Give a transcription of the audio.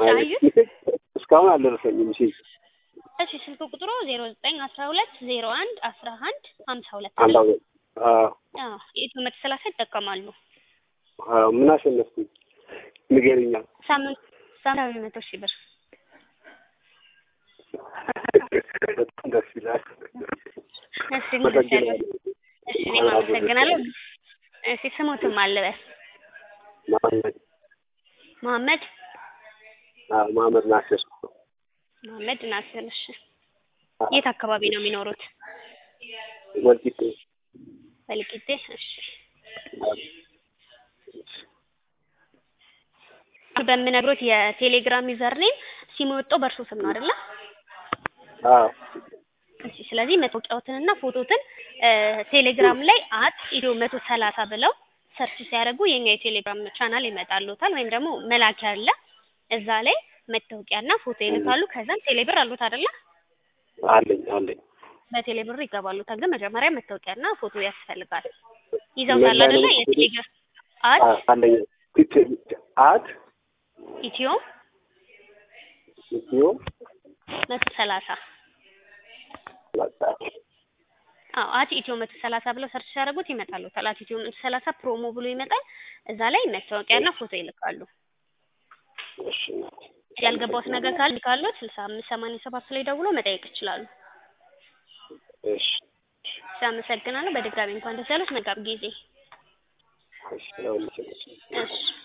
አዩት? እስካሁን አልደረሰኝም። እሺ እሺ ስልክ ቁጥሩ ዜሮ ዘጠኝ አስራ ሁለት ዜሮ አንድ አስራ አንድ ሀምሳ ሁለት አንድ ነው። አመት አዎ አዎ የኢትዮ መቶ ሰላሳ ይጠቀማሉ። አዎ ምን አሸነፍኩኝ? ንገሪኛ። ሳምንት ሳምንታዊ መቶ ሺህ ብር በጣም ደስ ይላል። እሺ እንግዲህ ያለው እሺ እኔም አመሰግናለሁ። እሺ ስሙትም አልበስ መሀመድ መሀመድ አዎ መሀመድ ናስር መሀመድ ናስር። እሺ የት አካባቢ ነው የሚኖሩት? ወልቂጤ ወልቂጤ። እሺ በምነግሮት የቴሌግራም ዩዘር ኔም ሲሙ የወጣው በእርሶ ስም ነው አይደለ? አዎ እሺ ስለዚህ መታወቂያዎትንና ፎቶትን ቴሌግራም ላይ አት ኢትዮ መቶ ሰላሳ ብለው ሰርች ሲያደርጉ የኛ የቴሌግራም ቻናል ይመጣሉታል። ወይም ደግሞ መላኪያ አለ እዛ ላይ መታወቂያና ፎቶ ይልካሉ። ከዛም ቴሌብር አሉት አይደለ? አለኝ አለኝ። በቴሌብር ይገባሉታል። ግን መጀመሪያ መታወቂያና ፎቶ ያስፈልጋል። ይዘውታል አይደለ? የቴሌግራም አት አዎ አለኝ። አት ኢትዮ ኢትዮ መቶ ሰላሳ አዎ አት ኢትዮ መቶ ሰላሳ ብለው ሰርች ሲያደርጉት ይመጣሉታል። አት ኢትዮ መቶ ሰላሳ ፕሮሞ ብሎ ይመጣል። እዛ ላይ መታወቂያና ፎቶ ይልካሉ። እሺ ያልገባውት ነገር ካለ ካሉት ስልሳ አምስት ሰማንያ ሰባት ላይ ደውሎ መጠየቅ ይችላሉ። እሺ እሺ አመሰግናለሁ። በድጋሚ እንኳን ደስ ያሉት። መልካም ጊዜ። እሺ ያው እሺ